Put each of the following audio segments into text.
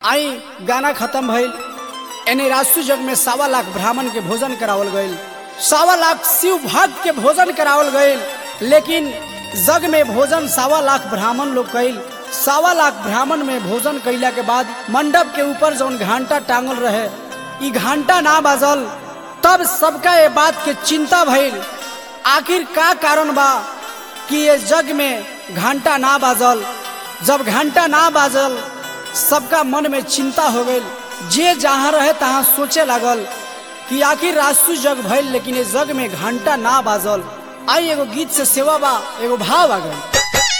आई गाना खत्म भइल एने राजसु जग में सावा लाख ब्राह्मण के भोजन करावल गईल सावा लाख शिव भक्त के भोजन करावल गईल लेकिन जग में भोजन सावा लाख ब्राह्मण लोग कईल सावा लाख ब्राह्मण में भोजन कैला के बाद मंडप के ऊपर जौन घंटा टांगल रहे ई घंटा ना बाजल तब सबका ये बात के चिंता भइल आखिर का कारण बा कि ये जग में घंटा ना बाजल जब घंटा ना बाजल सबका मन में चिंता हो गई जे जहाँ रहे तहाँ सोचे लागल कि आखिर राजसु जग भइल लेकिन ये जग में घंटा ना बाजल आई एगो गीत से सेवा बा एगो भाव आ गई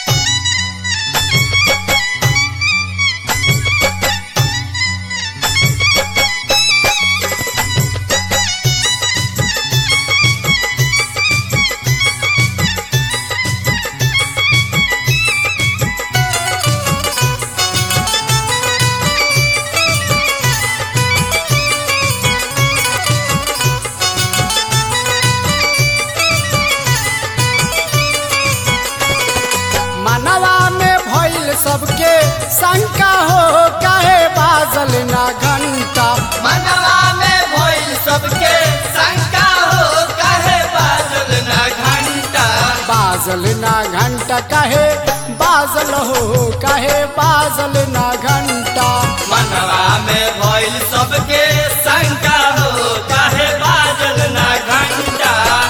मनवा में भइल सबके शंका हो काहे बाजल ना घंटा मनवा में भइल सबके शंका हो काहे बाजल ना घंटा बाजल ना घंटा काहे बाजल हो काहे बाजल ना घंटा मनवा में भइल सबके शंका हो काहे बाजल ना घंटा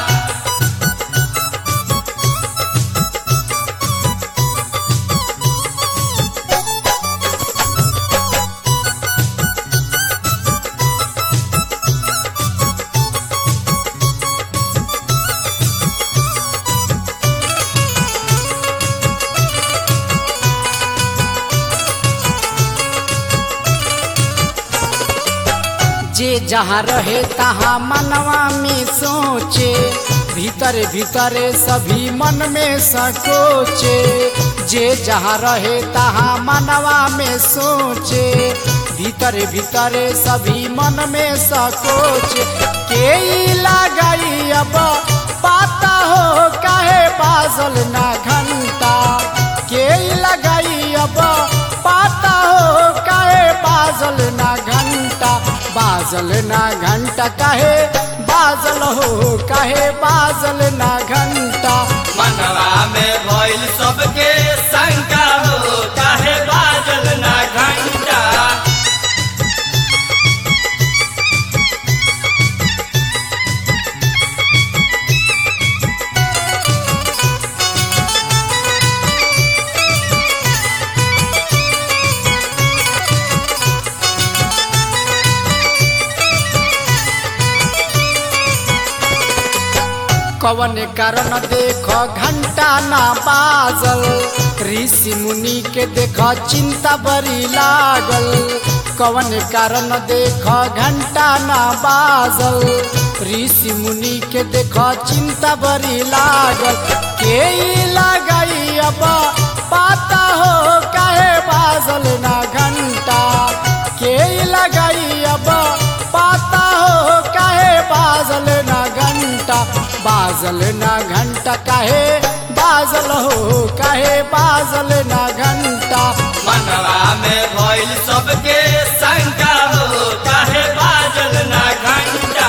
जे जहाँ रहे तहाँ मनवा में सोचे भीतर भीतर सभी मन में सकोचे जे जहाँ रहे तहाँ मनवा में सोचे भीतर भीतर सभी मन में सकोचे के ई लगाई अब पाता हो काहे बाजल ना घंटा के ई लगाई अब पाता हो काहे बाजल ना घंटा बाजल ना घंटा काहे बाजल हो काहे बाजल ना घंटा मनवा में भइल सबके शंका हो काहे बाजल ना घंटा कवन कारण देख घंटा ना बाजल ऋषि मुनि के देख चिंता बड़ी लागल कवन कारण देख घंटा ना बाजल ऋषि मुनि के देख चिंता बड़ी लागल के ई लगाई अब पाता हो काहे बाजल ना घंटा के ई लगाई अब पाता हो काहे बाजल ना घंटा बाजल ना घंटा काहे बाजल हो काहे बाजल ना घंटा मनवा में भइल सबके शंका हो काहे बाजल ना घंटा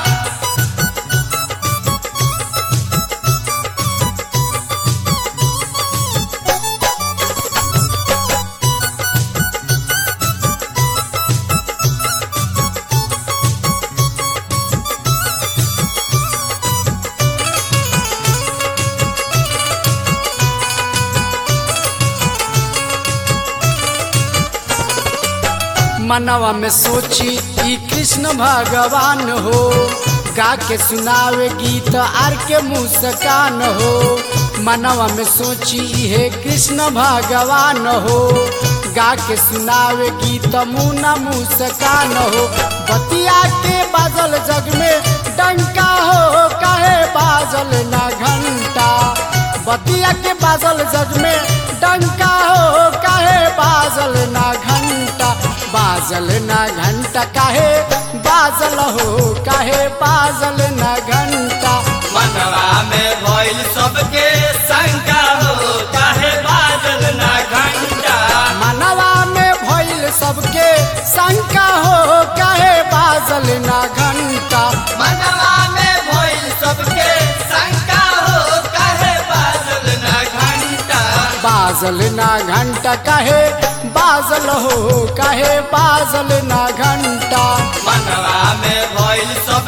मनवा में सोची ई कृष्ण भगवान हो गा के सुनावे गीत आर के मुस्कान हो मनवा में सोची हे कृष्ण भगवान हो गा के सुनावे गीत मुना मुस्कान हो बतिया के बाजल जग में डंका हो काहे बाजल ना घंटा बतिया के बाजल जग में डंका हो काहे बाजल ना घंटा बाजल ना घंटा काहे बाजल हो काहे बाजल ना घंटा मनवा में भइल सबके शंका हो काहे बाजल ना घंटा मनवा में भइल सबके शंका हो काहे बाजल ना घंटा मनवा में भइल सबके शंका हो काहे बाजल ना घंटा बाजल ना घंटा काहे बाजल हो काहे बाजल ना घंटा मनवा में भइल सब